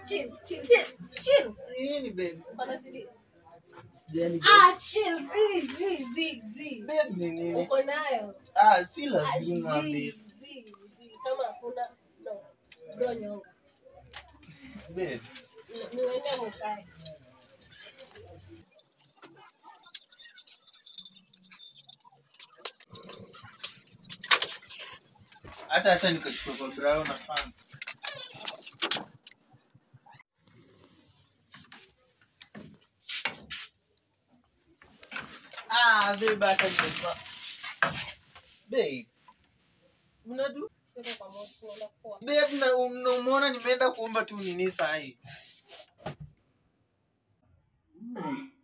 chill, chill, chill, chill. Nini babe? Uko na CD? Sijani babe. Ah, chill, zi, zi, zi, zi. Babe ni nini? Uko nayo. Ah, si Ah, lazima zi, babe. zi, zi. Kama hakuna, no. Bro nyonga. Babe. Ni- Niwende mukae. Hata sasa nikachukua kwa brown na fan. Ah, babe hata nimeva. Babe. Unadu? Siko kwa moto, sinaenda kufua. Babe na umeona nimeenda kuomba tu nini saa hii.